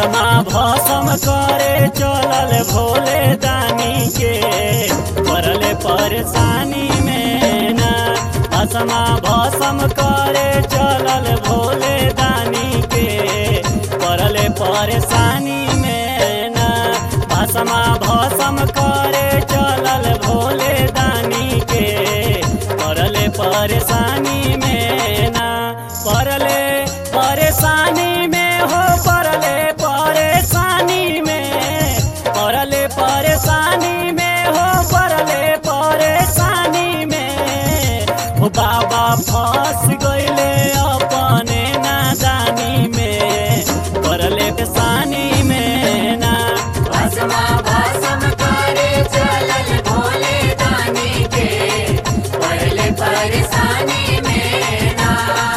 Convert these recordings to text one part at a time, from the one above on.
भसमा भसम करे चलल भोले दानी के पड़ले परेशानी में ना भसमा भसम करे चलल भोले दानी के पड़ले परेशानी में ना भसमा भसम करे चलल भोले दानी के पड़ले परेशानी में ना पड़ले परेशानी में हो पड़ले परेशानी में पड़ले परेशानी में हो पड़ले परेशानी में हो बाबा फंस गईले अपने नादानी में पड़ले परेशानी में ना भस्मा भस्म करे चलल भोले दानी के पहले परेशानी में ना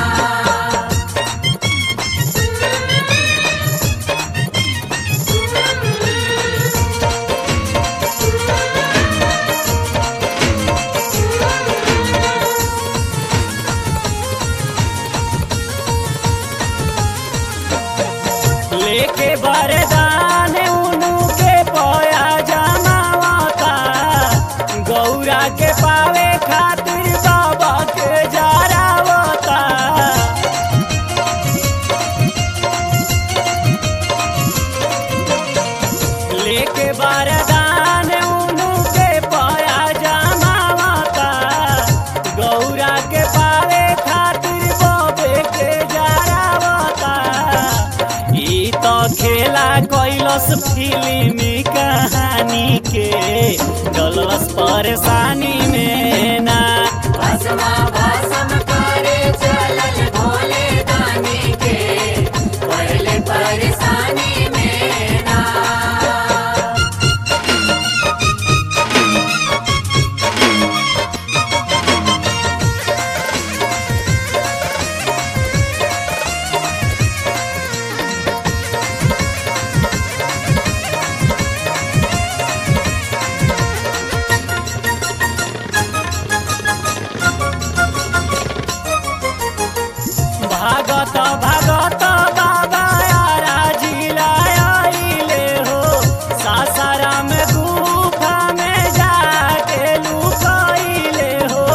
लेके बरदान उनु के पया जमावता गौरा के पावे खातिर बाबा के जरावता लेके बरदान उनु के पया जमावता गौरा के पावे खातिर बाबे के जरावता ई तो खेला कैलस फिल्मी कहानी के डलस परेशानी में ना भस्मा भस्म करे चलल भोले दानी के पहले परेशानी में ना भागत भागत बाबा यारा जिलाइले हो सासारा में गुफा में जाके लुकाइले हो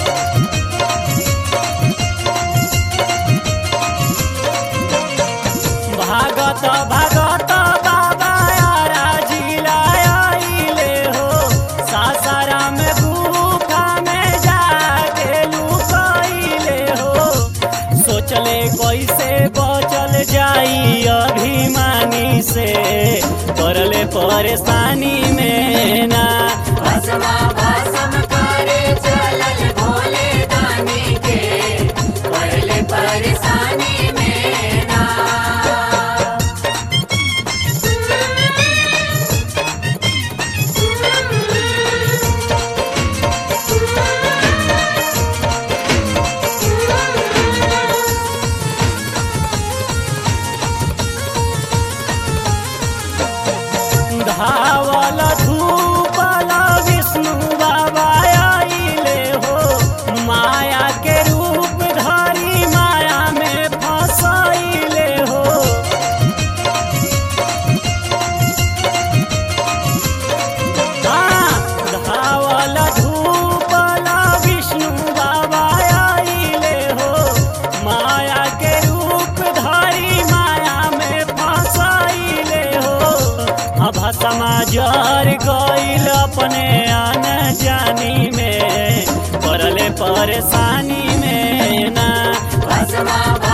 भागत भागत बाबा यारा जिलाइले हो सासारा में गुफा में जाके लुकाइले हो सोचले कैसे बचल जाई अभिमानी से करले परेशानी में ना भस्मा भस्म करे चलल भोले दानी के पहले परेशानी में ना धावल धूपल विष्णु बाबा आइले हो माया के रूप धरी माया में फसैले हो हाँ, धावल धूपल विष्णु बाबा आइले हो माया के रूप धरी माया में फसैले हो अब समाजर गईल अपने आन जानी में पड़ले परेशानी में ना भस्मा